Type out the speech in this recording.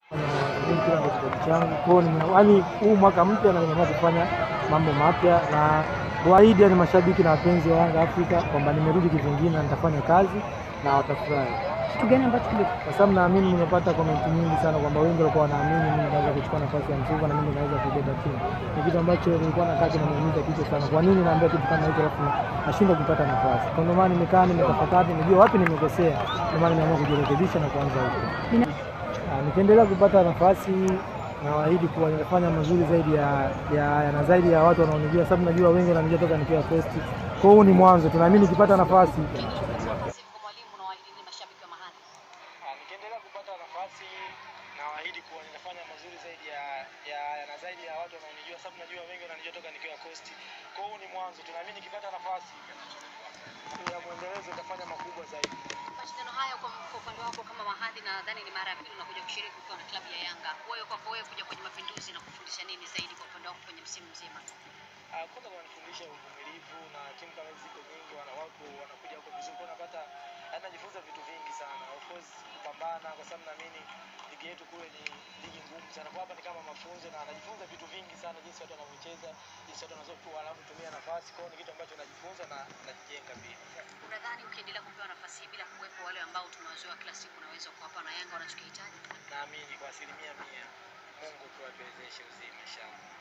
Mimi kila ndio kipaji changu. Kwa hiyo nime- yaani huu mwaka mpya na nimeamua kufanya mambo mapya na kuahidi ni mashabiki na wapenzi wa Yanga Afrika kwamba nimerudi kivingine na nitafanya kazi na watafurahi. Kitu gani ambacho kime Kwa sababu naamini nimepata komenti nyingi sana kwamba wengi walikuwa wanaamini mimi naweza kuchukua nafasi ya Msuva na mimi naweza kubeba timu. Ni kitu ambacho nilikuwa nakaa kinaniumiza kichwa sana. Kwa nini naambia kitu kama hicho alafu nashindwa kupata nafasi? Kwa ndio maana nimekaa nimetafakari, nimejua wapi nimekosea. Ndio maana nimeamua kujirekebisha na kuanza upya. Nina- Ah, nikiendelea kupata nafasi nawaahidi kuwa nitafanya mazuri zaidi ya, ya, ya na zaidi ya watu wanaonijua, sababu najua wengi wananijua toka nikiwa first. Kwa hiyo huu ni mwanzo, tunaamini nikipata nafasi mwalimu na waahidi mashabiki wa mahali nikiendelea kupata nafasi nawaahidi kuwa nitafanya mazuri zaidi ya, ya, ya na zaidi ya watu wanaonijua, sababu najua wengi wananijua toka nikiwa coast. Kwa hiyo huu ni mwanzo, tunaamini nikipata nafasi ya mwendelezo nitafanya makubwa zaidi. mashindano haya kwa kwa upande wako kama mahali nadhani ni mara ya pili unakuja kushiriki ukiwa na klabu ya Yanga wewe kwako wewe kuja kwenye mapinduzi na kufundisha nini zaidi kwa upande wako kwenye msimu mzima Ah, kwanza wananifundisha uvumilivu na timu kama hizi ziko nyingi, wana watu wanakuja huko vizuri, kwa napata yaani najifunza vitu vingi sana, of course kupambana, kwa sababu naamini ligi yetu kule ni ligi ngumu sana. Kwa hapa ni kama mafunzo na najifunza vitu vingi sana, jinsi watu wanavyocheza, jinsi watu wanavyokuwa wanavyotumia nafasi. Kwa hiyo ni kitu ambacho najifunza na najijenga pia. unadhani ukiendelea kupewa nafasi hii bila kuwepo wale ambao tumewazoea kila siku unaweza kuwapa na Yanga wanachokihitaji Naamini kwa asilimia mia Mungu tu atuwezeshe uzima inshallah.